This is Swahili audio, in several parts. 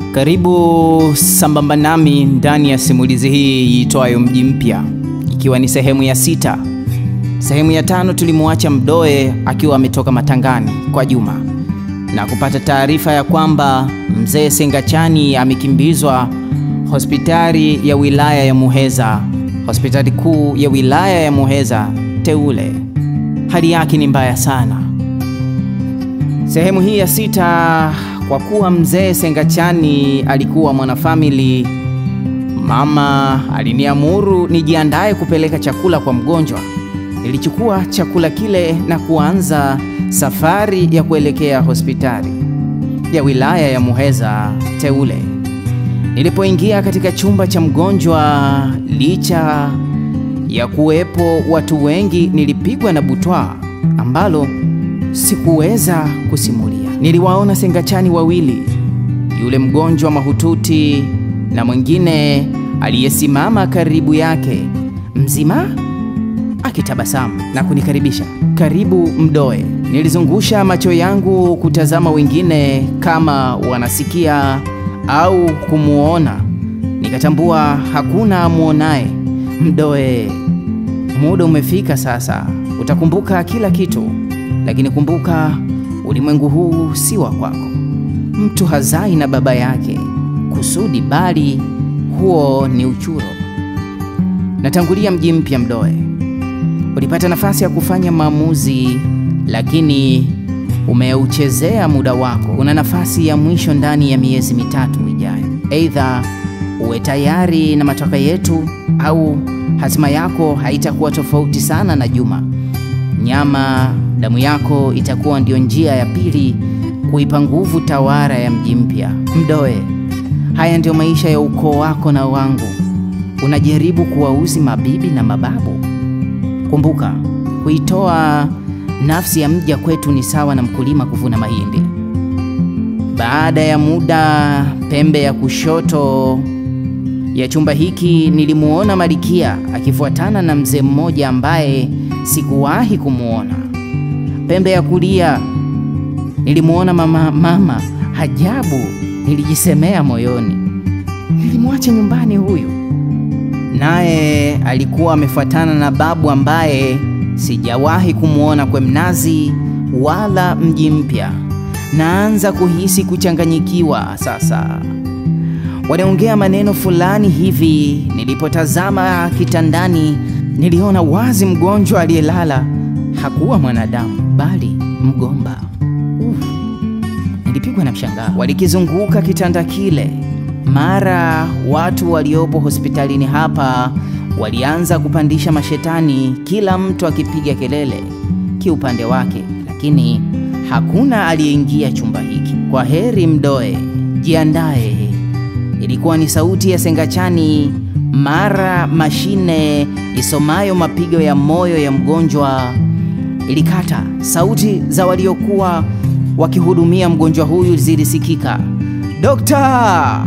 Karibu sambamba nami ndani ya simulizi hii iitwayo Mji Mpya, ikiwa ni sehemu ya sita. Sehemu ya tano tulimwacha Mdoe akiwa ametoka matangani kwa Juma na kupata taarifa ya kwamba mzee Sengachani amekimbizwa hospitali ya wilaya ya Muheza, hospitali kuu ya wilaya ya Muheza teule. Hali yake ni mbaya sana. Sehemu hii ya sita, kwa kuwa mzee Sengachani alikuwa mwanafamili, mama aliniamuru nijiandae kupeleka chakula kwa mgonjwa. Nilichukua chakula kile na kuanza safari ya kuelekea hospitali ya wilaya ya Muheza teule. Nilipoingia katika chumba cha mgonjwa, licha ya kuwepo watu wengi, nilipigwa na butwaa ambalo sikuweza kusimulia. Niliwaona Sengachani wawili, yule mgonjwa mahututi na mwingine aliyesimama karibu yake mzima, akitabasamu na kunikaribisha. Karibu Mdoe. Nilizungusha macho yangu kutazama wengine kama wanasikia au kumuona, nikatambua hakuna amuonaye. Mdoe, muda umefika sasa, utakumbuka kila kitu, lakini kumbuka, ulimwengu huu si wa kwako. Mtu hazai na baba yake kusudi, bali huo ni uchuro. Natangulia Mji Mpya. Mdoe, ulipata nafasi ya kufanya maamuzi, lakini umeuchezea muda wako. Una nafasi ya mwisho ndani ya miezi mitatu ijayo. Aidha uwe tayari na matakwa yetu, au hatima yako haitakuwa tofauti sana na Juma. Nyama damu yako itakuwa ndio njia ya pili kuipa nguvu tawara ya Mji Mpya. Mdoe, haya ndio maisha ya ukoo wako na wangu. Unajaribu kuwauzi mabibi na mababu. Kumbuka, kuitoa nafsi ya mja kwetu ni sawa na mkulima kuvuna mahindi. Baada ya muda, pembe ya kushoto ya chumba hiki nilimuona Malikia akifuatana na mzee mmoja ambaye sikuwahi kumuona. Pembe ya kulia nilimuona mama mama Hajabu. Nilijisemea moyoni, nilimwacha nyumbani huyu. Naye alikuwa amefuatana na babu ambaye sijawahi kumuona kwe mnazi wala Mji Mpya. Naanza kuhisi kuchanganyikiwa sasa. Wanaongea maneno fulani hivi. Nilipotazama kitandani, niliona wazi mgonjwa aliyelala hakuwa mwanadamu bali mgomba. Uf, nilipigwa na mshangao. Walikizunguka kitanda kile, mara watu waliopo hospitalini hapa walianza kupandisha mashetani, kila mtu akipiga kelele kiupande wake, lakini hakuna aliyeingia chumba hiki. Kwa heri Mdoe, jiandae. Ilikuwa ni sauti ya Sengachani, mara mashine isomayo mapigo ya moyo ya mgonjwa ilikata. Sauti za waliokuwa wakihudumia mgonjwa huyu zilisikika. Dokta!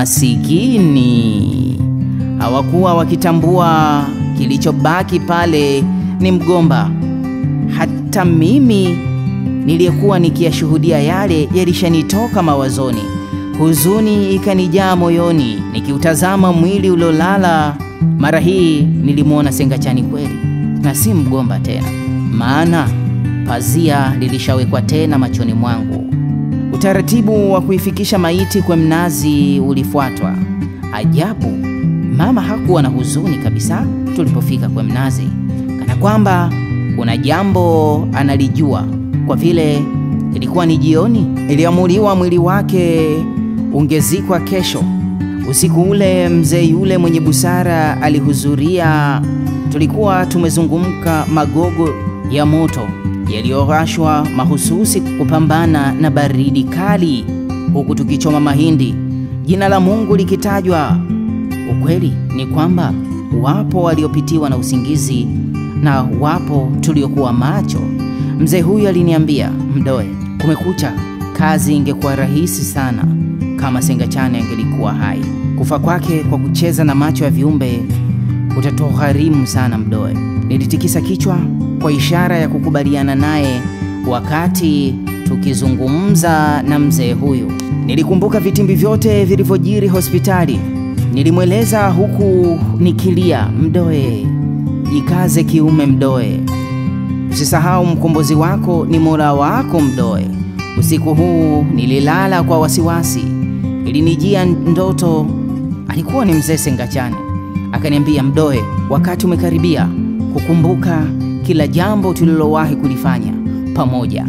Masikini hawakuwa wakitambua kilichobaki pale ni mgomba. Hata mimi niliyekuwa nikiyashuhudia yale yalishanitoka mawazoni. Huzuni ikanijaa moyoni nikiutazama mwili uliolala. Mara hii nilimwona Sengachani kweli na si mgomba tena, maana pazia lilishawekwa tena machoni mwangu. Utaratibu wa kuifikisha maiti kwa mnazi ulifuatwa. Ajabu, mama hakuwa na huzuni kabisa tulipofika kwa mnazi, kana kwamba kuna jambo analijua. Kwa vile ilikuwa ni jioni, iliamuliwa mwili wake ungezikwa kesho. Usiku ule mzee yule mwenye busara alihudhuria. Tulikuwa tumezungumka magogo ya moto yaliyowashwa mahususi kupambana na baridi kali, huku tukichoma mahindi, jina la Mungu likitajwa. Ukweli ni kwamba wapo waliopitiwa na usingizi na wapo tuliokuwa macho. Mzee huyu aliniambia, Mdoe, kumekucha. Kazi ingekuwa rahisi sana kama Sengachani angelikuwa hai. Kufa kwake kwa kucheza na macho ya viumbe utatugharimu sana Mdoe. Nilitikisa kichwa kwa ishara ya kukubaliana naye wakati tukizungumza na mzee huyu. Nilikumbuka vitimbi vyote vilivyojiri hospitali. Nilimweleza huku nikilia, Mdoe, jikaze kiume Mdoe, usisahau mkombozi wako ni Mola wako Mdoe. Usiku huu nililala kwa wasiwasi, ilinijia ndoto, alikuwa ni mzee Sengachani. Akaniambia, Mdoe, wakati umekaribia kukumbuka kila jambo tulilowahi kulifanya pamoja.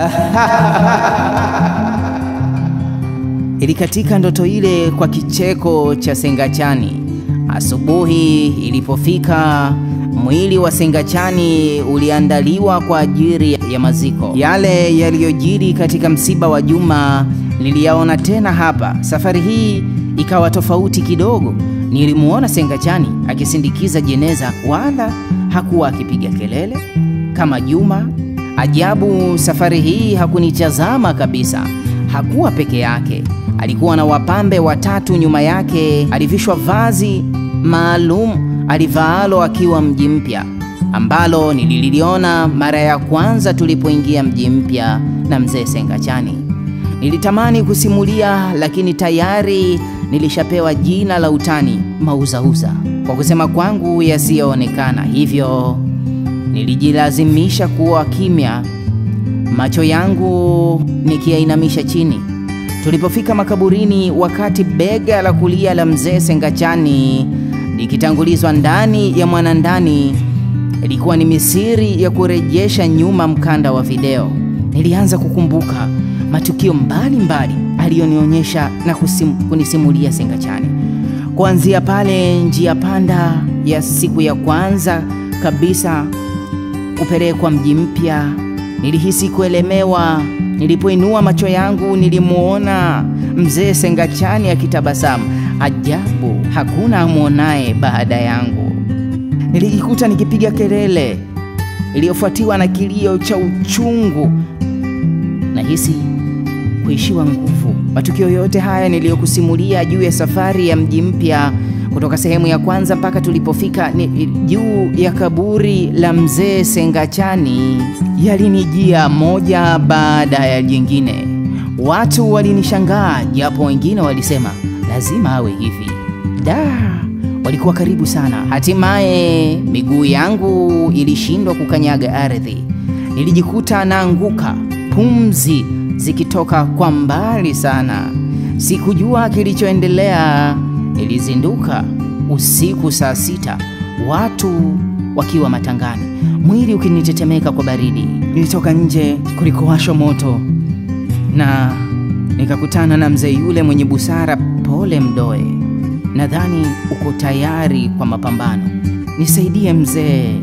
Ilikatika ndoto ile kwa kicheko cha Sengachani. Asubuhi ilipofika, mwili wa Sengachani uliandaliwa kwa ajili ya maziko. Yale yaliyojiri katika msiba wa Juma niliyaona tena hapa. Safari hii ikawa tofauti kidogo. Nilimuona Sengachani akisindikiza jeneza, wala hakuwa akipiga kelele kama Juma. Ajabu, safari hii hakunitazama kabisa. Hakuwa peke yake, alikuwa na wapambe watatu nyuma yake. Alivishwa vazi maalum alivaalo akiwa mji mpya, ambalo nililiona mara ya kwanza tulipoingia mji mpya na mzee Sengachani. Nilitamani kusimulia, lakini tayari nilishapewa jina la utani mauzauza kwa kusema kwangu yasiyoonekana, hivyo nilijilazimisha kuwa kimya, macho yangu nikiyainamisha chini. Tulipofika makaburini, wakati bega la kulia la mzee Sengachani likitangulizwa ndani ya mwanandani, ilikuwa ni misiri ya kurejesha nyuma mkanda wa video. Nilianza kukumbuka matukio mbalimbali aliyonionyesha na kusim, kunisimulia Sengachani, kuanzia pale njia panda ya siku ya kwanza kabisa kupelekwa mji mpya. Nilihisi kuelemewa. Nilipoinua macho yangu, nilimuona mzee Sengachani akitabasamu. Ajabu, hakuna amwonaye baada yangu. Nilijikuta nikipiga kelele iliyofuatiwa na kilio cha uchungu. Nahisi kuishiwa nguvu. Matukio yote haya niliyokusimulia juu ya safari ya mji mpya kutoka sehemu ya kwanza mpaka tulipofika ni juu ya kaburi la mzee Sengachani yalinijia moja baada ya jingine. Watu walinishangaa, japo wengine walisema lazima awe hivi. Da, walikuwa karibu sana. Hatimaye miguu yangu ilishindwa kukanyaga ardhi, nilijikuta naanguka, pumzi zikitoka kwa mbali sana. Sikujua kilichoendelea. Nilizinduka usiku saa sita, watu wakiwa matangani, mwili ukinitetemeka kwa baridi. Nilitoka nje kulikowashwa moto na nikakutana na mzee yule mwenye busara. Pole Mdoe, nadhani uko tayari kwa mapambano. Nisaidie mzee.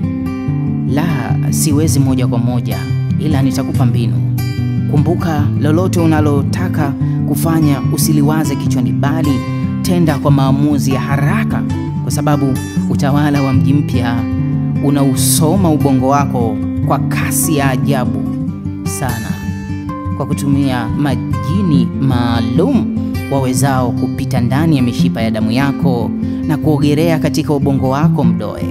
La, siwezi moja kwa moja, ila nitakupa mbinu. Kumbuka, lolote unalotaka kufanya usiliwaze kichwani, bali tenda kwa maamuzi ya haraka, kwa sababu utawala wa mji mpya unausoma ubongo wako kwa kasi ya ajabu sana, kwa kutumia majini maalum wawezao kupita ndani ya mishipa ya damu yako na kuogelea katika ubongo wako Mdoe.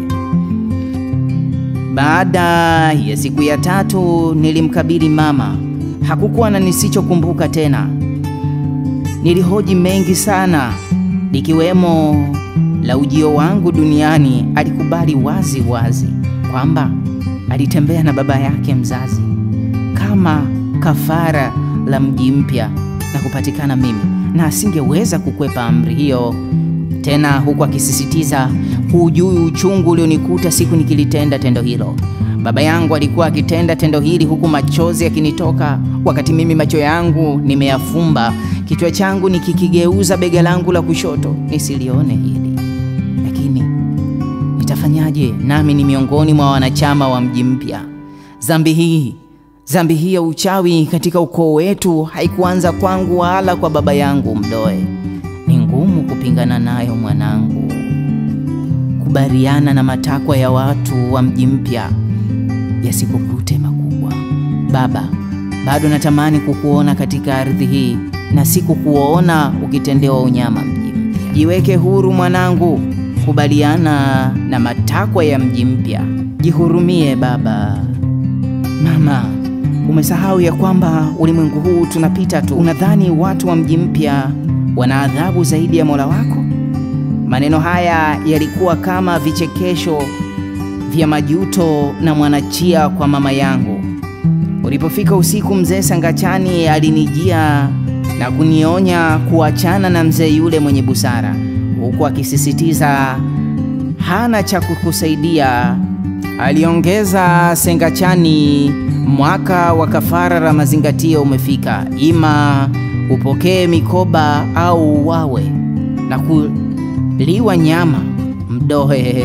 Baada ya siku ya tatu nilimkabili mama. Hakukuwa na nisichokumbuka tena. Nilihoji mengi sana, likiwemo la ujio wangu duniani. Alikubali wazi wazi kwamba alitembea na baba yake mzazi kama kafara la mji mpya na kupatikana mimi, na asingeweza kukwepa amri hiyo tena, huku akisisitiza hujui uchungu ulionikuta siku nikilitenda tendo hilo. Baba yangu alikuwa akitenda tendo hili huku machozi yakinitoka, wakati mimi macho yangu nimeyafumba, kichwa changu nikikigeuza bega langu la kushoto nisilione hili. Lakini nitafanyaje? Nami ni miongoni mwa wanachama wa mji mpya. Dhambi hii dhambi hii ya uchawi katika ukoo wetu haikuanza kwangu wala kwa baba yangu Mdoe. Ni ngumu kupingana nayo mwanangu, kubariana na matakwa ya watu wa mji mpya yasikukute makubwa. Baba, bado natamani kukuona katika ardhi hii na si kukuona ukitendewa unyama mji mpya. Jiweke huru mwanangu, kubaliana na matakwa ya mji mpya. Jihurumie baba. Mama, Umesahau ya kwamba ulimwengu huu tunapita tu. Unadhani watu wa mji mpya wana adhabu zaidi ya Mola wako? Maneno haya yalikuwa kama vichekesho vya majuto na mwanachia kwa mama yangu. Ulipofika usiku, mzee Sangachani alinijia na kunionya kuachana na mzee yule mwenye busara, huku akisisitiza hana cha kukusaidia. Aliongeza Sengachani, mwaka wa kafara la mazingatio umefika, ima upokee mikoba au uwawe na kuliwa nyama mdohe.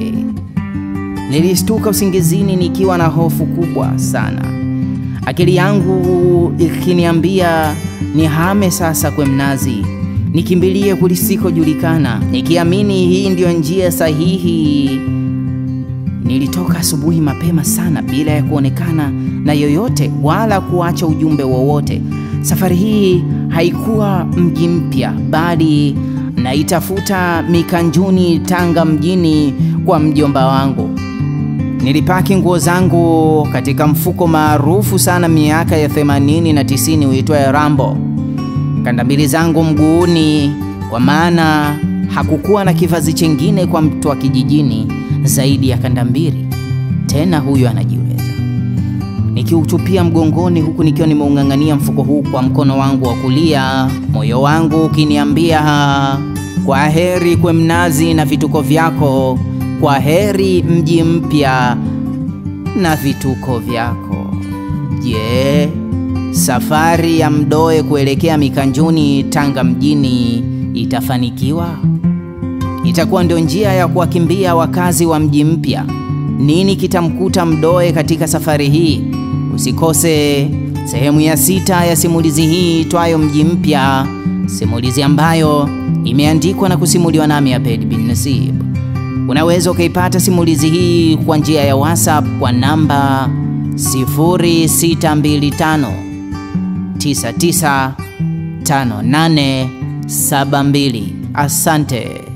Nilistuka usingizini nikiwa na hofu kubwa sana, akili yangu ikiniambia nihame sasa kwe mnazi, nikimbilie kulisikojulikana, nikiamini hii ndiyo njia sahihi. Nilitoka asubuhi mapema sana bila ya kuonekana na yoyote wala kuacha ujumbe wowote. Safari hii haikuwa mji mpya, bali naitafuta Mikanjuni, Tanga mjini kwa mjomba wangu. Nilipaki nguo zangu katika mfuko maarufu sana miaka ya 80 na 90 uitwaye Rambo, kanda mbili zangu mguuni, kwa maana hakukuwa na kivazi chengine kwa mtu wa kijijini zaidi ya kanda mbili. Tena huyo anajiweza. Nikiutupia mgongoni, huku nikiwa nimeung'ang'ania mfuko huu kwa mkono wangu wa kulia, moyo wangu ukiniambia kwa heri kwe mnazi na vituko vyako, kwa heri mji mpya na vituko vyako. Je, safari ya Mdoe kuelekea Mikanjuni, Tanga mjini itafanikiwa? Itakuwa ndio njia ya kuwakimbia wakazi wa mji mpya? Nini kitamkuta Mdoe katika safari hii? Usikose sehemu ya sita ya simulizi hii itwayo Mji Mpya, simulizi ambayo imeandikwa na kusimuliwa nami Abed bin Nasib. Unaweza ukaipata simulizi hii kwa njia ya WhatsApp kwa namba 0625 995872. Asante.